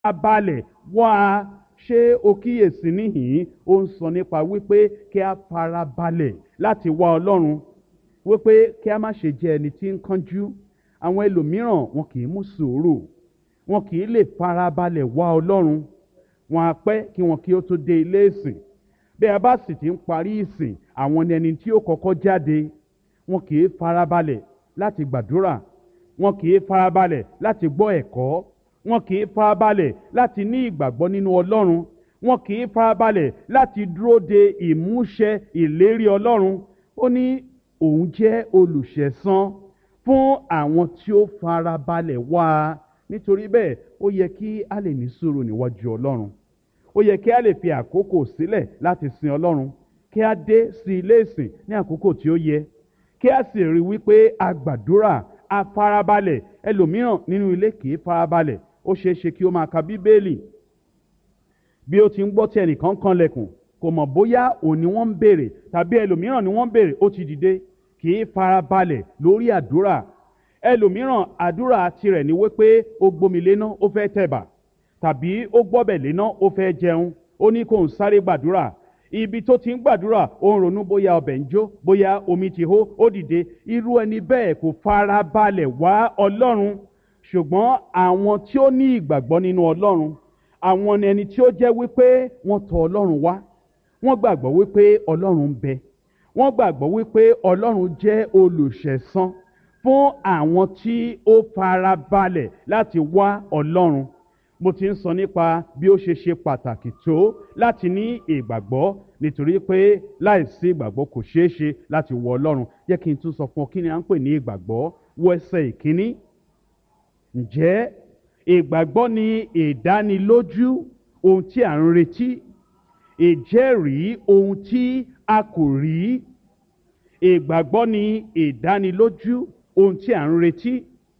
balẹ̀ wá a ṣé o kíyèsí níhìn-ín ó ń sọ nípa wípé kí a fara balẹ̀ láti wá ọlọ́run wípé kí a má ṣe jẹ́ ẹni tí ń kánjú àwọn ẹlòmíràn wọn kì í mú sùúrù wọn kì í lè fara balẹ̀ wá ọlọ́run wọn á pẹ́ kí wọn kí ó tó dé ilé ìsìn bí a bá sì ti ń parí ìsìn àwọn ni ẹni tí ó kọ́kọ́ jáde wọn kì í fara balẹ̀ láti gbàdúrà wọn kì í fara balẹ̀ láti gbọ́ ẹ̀kọ́ wọn kì í fara balẹ̀ láti ní ìgbàgbọ́ nínú ọlọ́run wọn kì í fara balẹ̀ láti dúró de ìmúṣẹ ìlérí ọlọ́run ó ní òun jẹ́ olùṣẹ̀san fún àwọn tí ó fara balẹ̀ wá a nítorí bẹ́ẹ̀ ó yẹ kí a lè ní sùúrù níwájú ọlọ́run ó yẹ kí a lè fi àkókò sílẹ̀ láti sin ọlọ́run kí a dé sí ilé ìsìn ní àkókò tí ó yẹ kí a sì rí wípé a gbàdúrà a farabalẹ̀ ẹlòmíràn nínú ilé kì í farabalẹ̀ ó ṣeé ṣe kí ó máa ka bíbélì bí ó ti ń gbọ́ tí ẹnìkan kan lẹ̀kùn kò mọ̀ bóyá òun ni wọ́n ń béèrè tàbí ẹlòmíràn ni wọ́n ń béèrè ó ti dìde kì í farabalẹ̀ lórí àdúrà ẹlòmíràn àdúrà tirẹ̀ ni wípé ó gbomi léná ó fẹ́ tẹ̀bà tàbí ó gbọ́bẹ̀ léná ó fẹ́ jẹun ó ní kó ń sáré gbàdúrà ibi tó ti ń gbàdúrà ó ń ronú bóyá ọbẹ̀ ń jó bóyá omi ti hó ó dìde irú ẹni bẹ́ẹ̀ kò fara balẹ̀ wá ọlọ́run ṣùgbọ́n àwọn tí ó ní ìgbàgbọ́ nínú ọlọ́run àwọn ni ẹni tí ó jẹ́ wípé wọ́n tọ̀ ọlọ́run wá wọ́n gbàgbọ́ wípé ọlọ́run ń bẹ wọ́n gbàgbọ́ wípé ọlọ́run jẹ́ olùṣẹ̀san fún àwọn tí ó fara balẹ̀ láti wá ọlọ́run mo ti ń sọ nípa bí ó ṣe ṣe pàtàkì tó láti ní ìgbàgbọ́ nítorí pé láìsí ìgbàgbọ́ kò ṣeé ṣe láti wọ ọlọ́run jẹ́ kí n tún sọ fún ọ kí ni à ń pè ní ìgbàgbọ́ wọ ẹsẹ̀ ìkíní ǹjẹ́ ìgbàgbọ́ ni ìdánilójú ohun tí à ń retí ìjẹ́rìí ohun tí a kò rí ìgbàgbọ́ ni ìdánilójú ohun tí à ń retí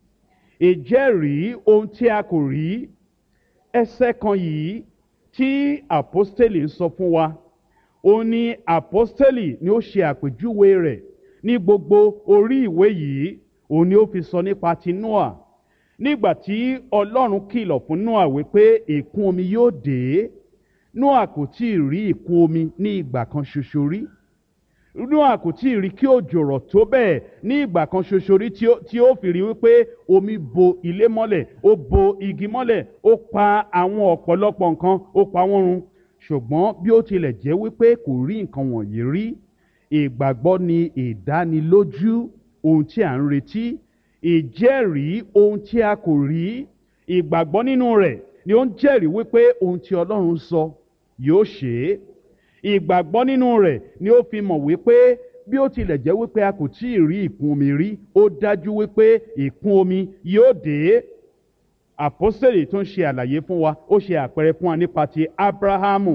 ìjẹ́rìí ohun tí a kò rí ẹsẹ̀ kan yìí tí àpọ́stélì ń sọ fún wa ó ní àpọ́stélì ni ó ṣe àpèjúwe rẹ̀ ní gbogbo orí ìwé yìí òun ni ó fi sọ nípa ti noah nígbà tí ọlọ́run kìlọ̀ fún noah wípé ìkún omi yóò dé noah kò tí ì rí ìkún omi ní ìgbà kan ṣoṣo rí noah kò tí ì rí kí òjò rọ̀ tó bẹ́ẹ̀ ní ìgbà kan ṣoṣo rí tí ó fi rí wípé omi bo ilé mọ́lẹ̀ ó bo igi mọ́lẹ̀ ó pa àwọn ọ̀pọ̀lọpọ̀ nǹkan ó pa wọ́n run ṣùgbọ́n bí ó tilẹ̀ jẹ́ wípé kò rí nǹkan wọ̀nyí rí ìgbàgbọ́ ni ìdánilójú ohun tí à ń retí ìjẹ́rìí ohun tí a kò rí ìgbàgbọ́ nínú rẹ̀ ni ó ń jẹ́rìí wípé ohun tí ọlọ́run sọ yóò ṣe é ìgbàgbọ́ nínú rẹ̀ ni ó fi mọ̀ wípé bí ó tilẹ̀ jẹ́ wípé a kò tí ì rí ìkún omi rí ó dájú wípé ìkún omi yóò dé àpọ́sẹ̀lì tó ń ṣe àlàyé fún wa ó ṣe àpẹẹrẹ fún wa nípa ti abrahamu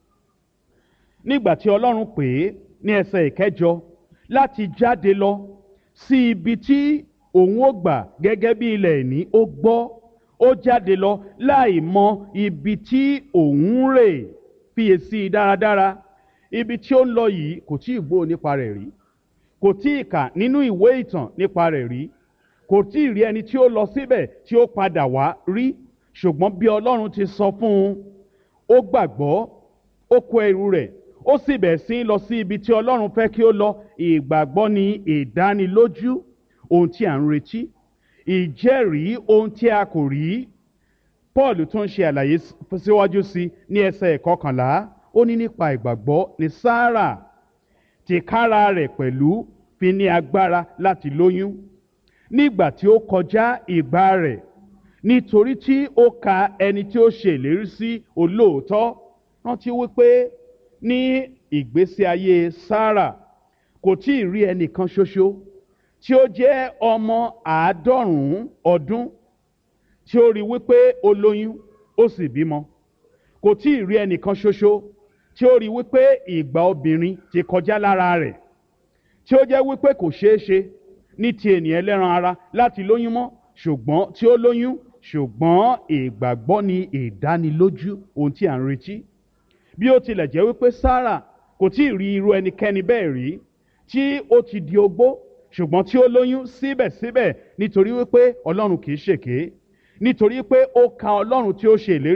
nígbà tí ọlọ́run pè é ní ẹsẹ̀ ìkẹjọ láti jáde lọ sí ibi tí òun ó gbà gẹ́gẹ́ bí ilẹ̀ ìní ó gbọ́ ó jáde lọ láì mọ ibi tí òun rè fiyèsí dáradára ibi tí ó ń lọ yìí kò tí ì gbọ́ nípa rẹ̀ rí kò tí ì kà nínú ìwé ìtàn nípa rẹ̀ rí kò tí ì rí ẹni tí ó lọ síbẹ̀ tí ó padà wá rí ṣùgbọ́n bí ọlọ́run ti sọ fún un ó gbàgbọ́ ó kó ẹrù rẹ̀ ó sì bẹ̀ sí lọ sí ibi tí ọlọ́run fẹ́ kí ó lọ ìgbàgbọ́ ni ìdánilójú ohun tí à ń retí ìjẹ́rìí ohun tí a kò rí paul tún ṣe àlàyé síwájú sí ní ẹsẹ̀ ìkọkànlá ó ní nípa ìgbàgbọ́ ní sáárà tìkára rẹ̀ pẹ̀lú fi ní agbára láti lóyún nígbà tí ó kọjá ìgbà rẹ̀ nítorí tí ó ka ẹni tí ó ṣe ìlérí sí olóòótọ́ rántí wípé ní ìgbésí ayé sáárà kò tí ì rí ẹnìkan ṣoṣo tí ó jẹ́ ọmọ àádọ́rùn-ún ọdún tí ó rí wípé ó lóyún ó sì bímọ kò tí ì rí ẹnìkan ṣoṣo tí ó rí wípé ìgbà obìnrin ti kọjá lára rẹ̀ tí ó jẹ́ wípé kò ṣeé ṣe ní ti ènìyàn ẹlẹ́ran ara láti lóyún mọ́ ṣùgbọ́n tí ó lóyún ṣùgbọ́n ìgbàgbọ́ ni ìdánilójú ohun tí à ń retí bí ó tilẹ̀ jẹ́ wípé Sárà kò tí ì rí irú ẹnikẹ́ni bẹ́ẹ̀ rí tí ó ti di ogbó ṣùgbọ́n tí ó lóyún síbẹ̀síbẹ̀ nítorí wípé Ọlọ́run kì í ṣèké nítorí pé ó ka Ọlọ́run tí ó ṣe ìlérí